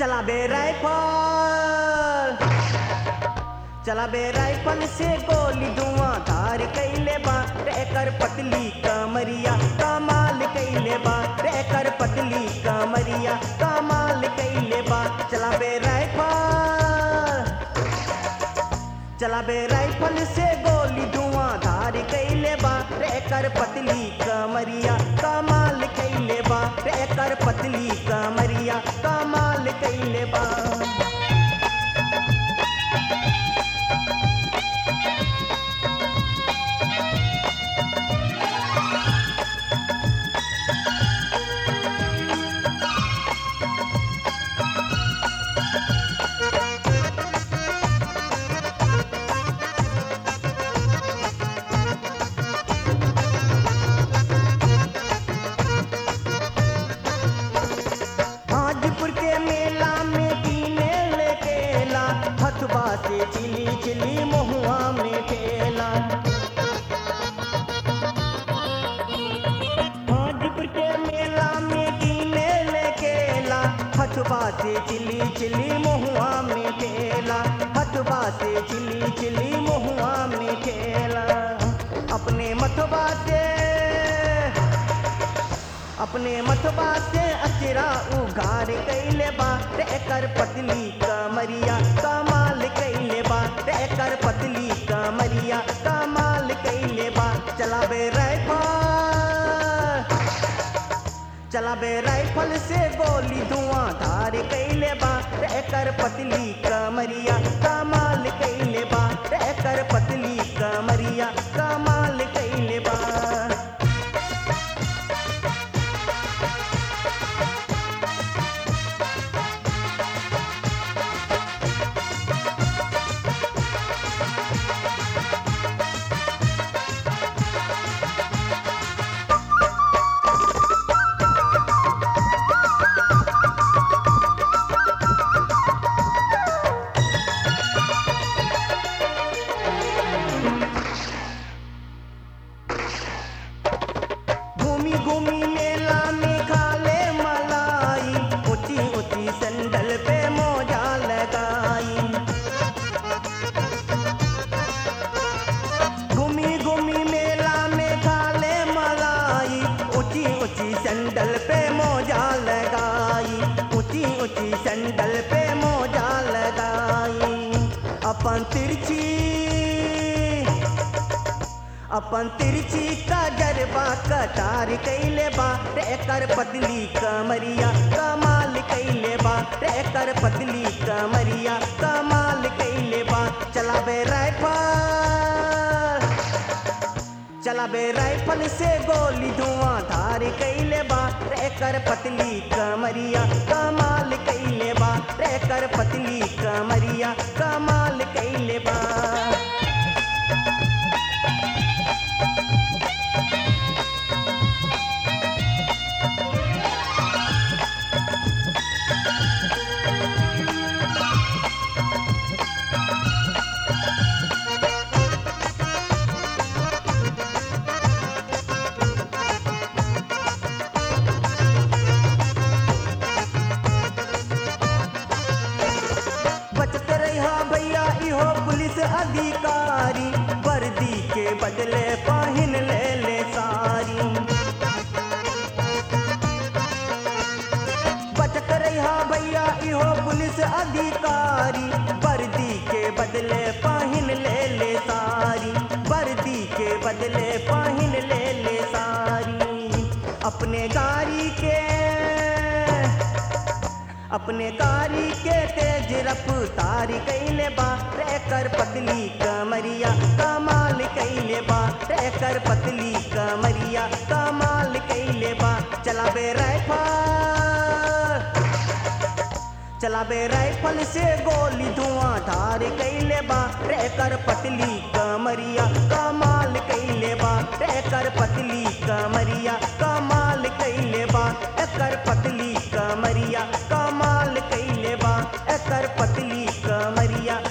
चला बे राइफल चला बे राइफल से गोली धुआं धार कैले बा एकर पतली कमरिया कमाल कैले बा एकर पतली कमरिया कमाल कैले बा चला बे राइफल चला बे राइफल से गोली धुआं धार कैले बा एकर पतली कमरिया कमाल कैले बा एकर पतली कमरिया कमाल कैले बा हाजीपुर के मेला में कीने ले केला हथवा से चिली चिली महुआ में ठेला हाजीपुर के मेला में कीने ले केला हथवा से चिली चिली महुआ में ठेला हथवा से चिली चिली महुआ में ठेला अपने मथवा से अपने मथबा से अचरा उघार कैले बा एकर पतली कमरिया कमाल कैले बा एकर पतली कमरिया कमाल कैले बा चलाबे राइफल चलाबे राइफल से गोली धुआं धार कैले बा एकर पतली कमरिया कमाल कैले बा एकर पतली कमरिया कमाल कैले बा घूमी घूमी मेला में खाले मलाई ऊंची ऊंची सैंडल पे मोजा लगाई घूमी घूमी मेला में खाले मलाई ऊंची ऊंची सैंडल पे मोजा लगाई ऊंची ऊंची सैंडल पे मोजा लगाई अपन तिरछी अपन तिरछी का जरबा कटार कैले बा एकर पतली कमरिया कमाल कैले बा एकर पतली कमरिया कमाल कैले बा चलाबे राइफल चलाबे राइफल से गोली धुआं धार कैले बा एकर पतली कमरिया कमाल कैले बा एकर पतली कमरिया कमाल कैले बा बचत रहा भैया इहो पुलिस अधिकारी वर्दी के बदले पहिन ले ले सारी बचत रहा भैया इहो पुलिस अधिकारी वर्दी के बदले पहिन ले ले सारी वर्दी के बदले पहिन ले ले सारी अपने गाड़ी के अपने गाड़ी के तेज रफ्तार कैले बा एकर पतली कमरिया कमाल कैले बा एकर पतली कमरिया कमाल कैले बा चलाबे राइफल चलाबे राइफल से गोली धुआं धार कैले बा एकर पतली कमरिया कमाल कैले बा एकर पतली कमरिया कमाल कैले बा एकर पतली कमरिया कमाल कैले बा एकर पतली कमरिया